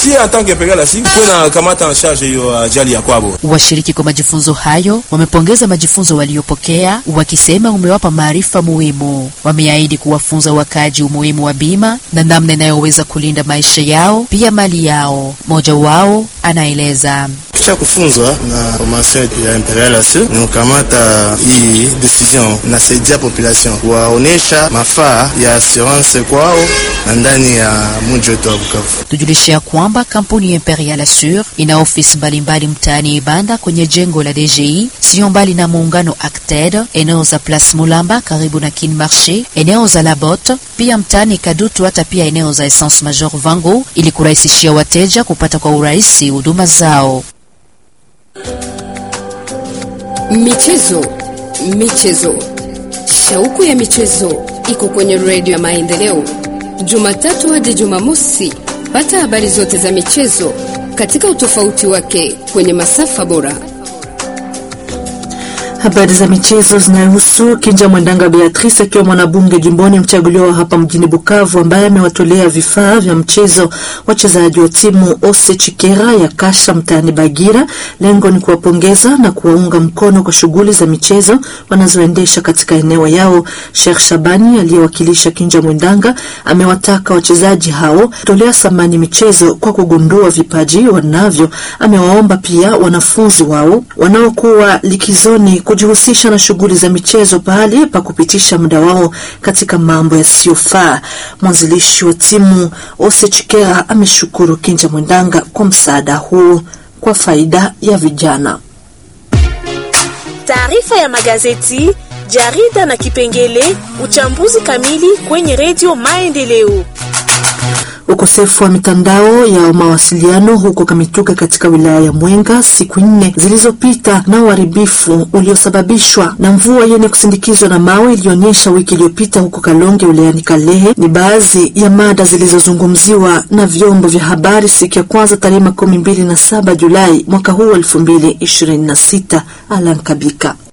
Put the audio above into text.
si en tant que PRLC kuna kamata en charge hiyo ajali ya kwabo. Washiriki kwa majifunzo hayo wamepongeza majifunzo waliopokea, wakisema umewapa maarifa muhimu. Wameahidi kuwafunza wakaji umuhimu wa bima na namna inayoweza kulinda maisha yao pia mali yao. Mmoja wao anaeleza kisha kufunzwa na formation ya MPRLC ni kukamata hii decision nasaidia population kuwaonesha mafaa ya assurance kwao na ndani ya mji wetu wa Bukavu. Tujulishe ya kwamba kampuni ya Imperial Assure ina ofisi mbalimbali mtaani Ibanda kwenye jengo la DGI, sio mbali na muungano Acted, eneo za Place Mulamba karibu na Kin Marché, eneo za Labot, pia mtaani Kadutu, hata pia eneo za Essence Major Vango, ili kurahisishia wateja kupata kwa urahisi huduma zao. Michezo, michezo, shauku ya michezo iko kwenye redio ya Maendeleo, Jumatatu hadi Jumamosi. Pata habari zote za michezo katika utofauti wake kwenye masafa bora. Habari za michezo zinahusu Kinja Mwendanga Beatrice akiwa mwanabunge jimboni mchaguliwa hapa mjini Bukavu, ambaye amewatolea vifaa vya mchezo wachezaji wa timu Ose Chikera ya Kasha mtaani Bagira. Lengo ni kuwapongeza na kuwaunga mkono kwa shughuli za michezo wanazoendesha katika eneo yao. Sheikh Shabani aliyewakilisha Kinja Mwendanga amewataka wachezaji hao kutolea thamani michezo kwa kugundua vipaji wanavyo. Amewaomba pia wanafunzi wao wanaokuwa likizoni kujihusisha na shughuli za michezo pahali pa kupitisha muda wao katika mambo yasiyofaa. Mwanzilishi wa timu Ose Chikera ameshukuru Kinja Mwendanga kwa msaada huu kwa faida ya vijana. Taarifa ya magazeti, jarida na kipengele uchambuzi kamili kwenye redio Maendeleo. Ukosefu wa mitandao ya mawasiliano huko Kamituga katika wilaya ya Mwenga siku nne zilizopita na uharibifu uliosababishwa na mvua yenye kusindikizwa na mawe ilionyesha wiki iliyopita huko Kalonge wilayani Kalehe ni baadhi ya mada zilizozungumziwa na vyombo vya habari siku ya kwanza tarehe makumi mbili na saba Julai mwaka huu elfu mbili ishirini na sita. Alan Kabika